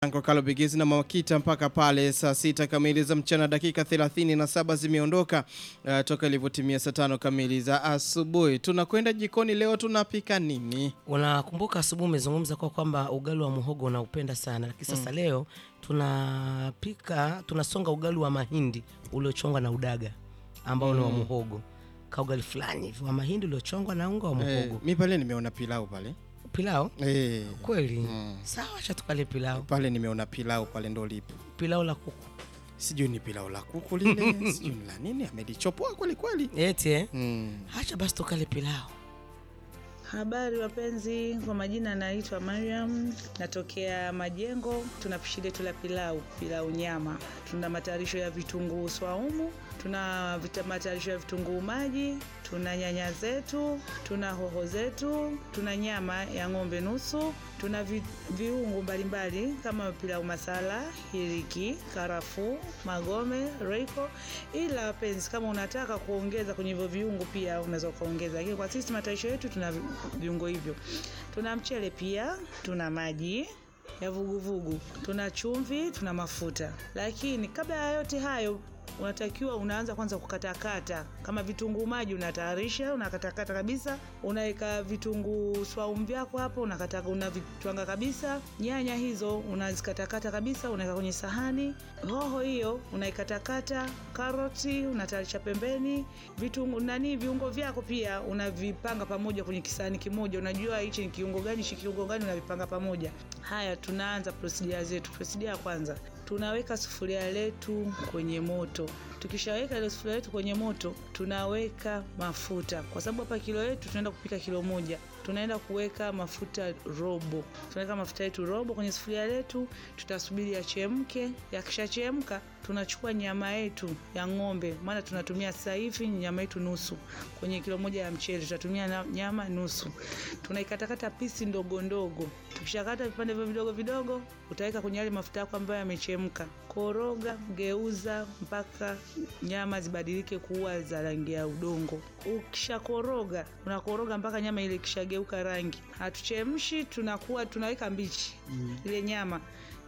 Anko Kalo Bigizi na Mawakita mpaka pale saa sita kamili za mchana, dakika 37 zimeondoka uh, toka ilivyotimia saa tano kamili za asubuhi. Tunakwenda jikoni leo, tunapika nini? Unakumbuka asubuhi umezungumza kwa kwamba ugali wa muhogo unaupenda sana, lakini sasa leo tunapika tunasonga ugali wa mahindi uliochongwa na udaga ambao ni wa muhogo, ka ugali fulani hivi wa mahindi uliochongwa na unga wa Eh, muhogo. mi pale nimeona pilau pale Pilau eh, kweli? Sawa, acha tukale pilau. pale nimeona pilau pale, ndo lipo, Pilau la kuku sijui ni pilau la kuku lile sijui ni la nini, amelichopoa kweli kweli. eti eh? Mm. Acha basi tukale pilau. Habari wapenzi, kwa majina naitwa Mariam, natokea Majengo. Tuna pishi letu la pilau, pilau nyama. Tuna matayarisho ya vitunguu swaumu, tuna vita- matayarisho ya vitunguu maji, tuna nyanya zetu, tuna hoho zetu, tuna nyama ya ng'ombe nusu, tuna vi, viungo mbalimbali kama pilau masala, hiriki, karafuu, magome, reiko. Ila wapenzi, kama unataka kuongeza kwenye hivyo viungo pia unaweza ukaongeza, lakini kwa sisi matayarisho yetu tuna vi- viungo hivyo. Tuna mchele pia, tuna maji ya vuguvugu, tuna chumvi, tuna mafuta. Lakini kabla ya yote hayo unatakiwa unaanza kwanza kukatakata. Kama vitunguu maji unatayarisha, unakatakata kabisa, unaweka vitunguu swaumu vyako hapo, unakata unavitwanga kabisa. Nyanya hizo unazikatakata kabisa, unaweka kwenye sahani. Hoho hiyo unaikatakata, karoti unatayarisha pembeni, vitunguu nani, viungo vyako pia unavipanga pamoja kwenye kisahani kimoja. Unajua hichi ni kiungo gani, hichi kiungo gani, unavipanga pamoja. Haya, tunaanza procedure zetu. Procedure ya kwanza tunaweka sufuria letu kwenye moto. Tukishaweka ile sufuria letu kwenye moto, tunaweka mafuta, kwa sababu hapa kilo yetu tunaenda kupika kilo moja. Tunaenda kuweka mafuta robo, tunaweka mafuta yetu robo kwenye sufuria letu, tutasubiri yachemke. Yakishachemka, tunachukua nyama yetu ya ng'ombe, maana tunatumia sasa hivi nyama yetu nusu kwenye kilo moja ya mchele, tutatumia na- nyama nusu. Tunaikatakata pisi ndogo ndogo. Tukishakata vipande vyo vidogo vidogo, utaweka kwenye yale mafuta yako ambayo yamechemka. Koroga, geuza mpaka nyama zibadilike kuwa za rangi ya udongo. Ukishakoroga, unakoroga mpaka nyama ile ikishageuka rangi. Hatuchemshi, tunakuwa tunaweka mbichi ile nyama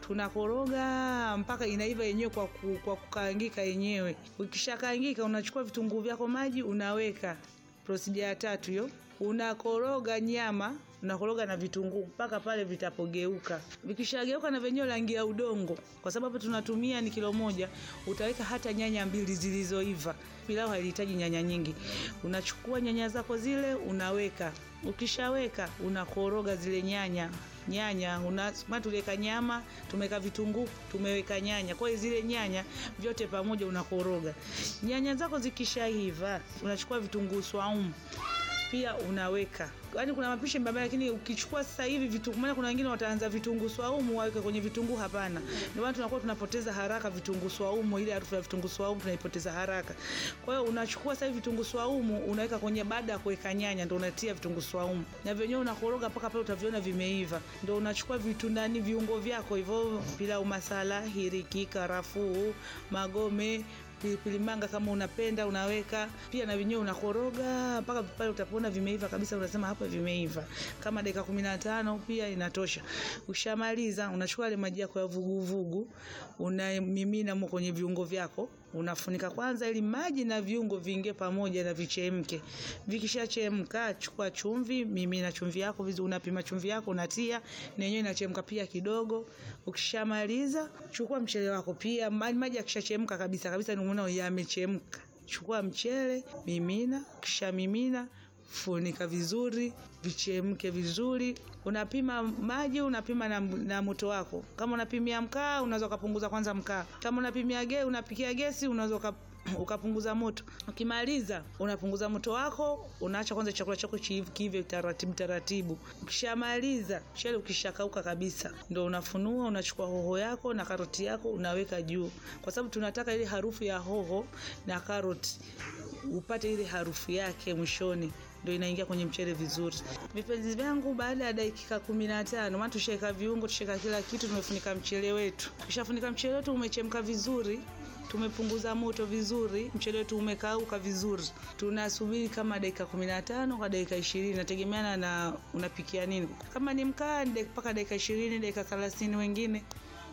tunakoroga mpaka inaiva yenyewe kwa, ku, kwa kukaangika yenyewe. Ukishakaangika unachukua vitunguu vyako maji unaweka. Procedure ya tatu hiyo, unakoroga nyama unakoroga na vitunguu mpaka pale vitapogeuka. Vikishageuka na venyewe rangi ya udongo, kwa sababu tunatumia ni kilo moja, utaweka hata nyanya mbili zilizoiva. Pilau hailihitaji nyanya nyingi. Unachukua nyanya zako zile unaweka, ukishaweka unakoroga zile nyanya nyanya una maana tuliweka nyama, tumeweka vitunguu, tumeweka nyanya. Kwa hiyo zile nyanya vyote pamoja unakoroga. Nyanya zako zikishaiva, unachukua vitunguu swaumu pia unaweka. Yaani kuna mapishi mbalimbali, lakini ukichukua sasa hivi vitunguu, maana kuna wengine wataanza vitunguu swaumu waweke kwenye vitunguu. Hapana, ndio maana tunakuwa tunapoteza haraka vitunguu swaumu, ile harufu ya vitunguu swaumu tunaipoteza haraka. Kwa hiyo unachukua sasa hivi vitunguu swaumu unaweka kwenye, baada ya kuweka nyanya ndio unatia vitunguu swaumu na vyenyewe unakoroga mpaka pale utaviona vimeiva, ndio unachukua vitu ndani viungo vyako hivyo, pilau masala, hiriki, karafuu, magome pilipili manga kama unapenda unaweka pia na wenyewe unakoroga mpaka pale utapoona vimeiva kabisa, unasema hapa vimeiva. Kama dakika kumi na tano pia inatosha. Ushamaliza, unachukua ile maji yako ya vuguvugu unamimina mo kwenye viungo vyako, unafunika kwanza ili maji na viungo viingie pamoja na vichemke. Vikishachemka, chukua chumvi, mimina chumvi yako vizuri, unapima chumvi yako unatia, na yenyewe inachemka pia kidogo. Ukishamaliza, chukua mchele wako pia, ma- maji yakishachemka kabisa kabisa, ndio unaona yamechemka. Chukua mchele, mimina, kisha mimina funika vizuri vichemke vizuri. Unapima maji, unapima na, na moto wako. Kama unapimia mkaa, unaweza ukapunguza kwanza mkaa. Kama unapimia ge, unapikia gesi, unaweza uka ukapunguza moto. Ukimaliza unapunguza moto wako, unaacha kwanza chakula chako chi- kiive taratibu taratibu. Ukishamaliza mchele ukishakauka kabisa, ndo unafunua, unachukua hoho yako na karoti yako unaweka juu, kwa sababu tunataka ile harufu ya hoho na karoti upate ile harufu yake mwishoni ndio inaingia kwenye mchele vizuri. Vipenzi vyangu, baada ya dakika kumi na tano maana tushaweka viungo, tushaweka kila kitu, tumefunika mchele wetu. Tukishafunika mchele wetu umechemka vizuri, tumepunguza moto vizuri, mchele wetu umekauka vizuri. Tunasubiri kama dakika kumi na tano kwa dakika ishirini nategemeana na unapikia nini. Kama ni mkaa ni dak- mpaka dakika ishirini dakika thelathini wengine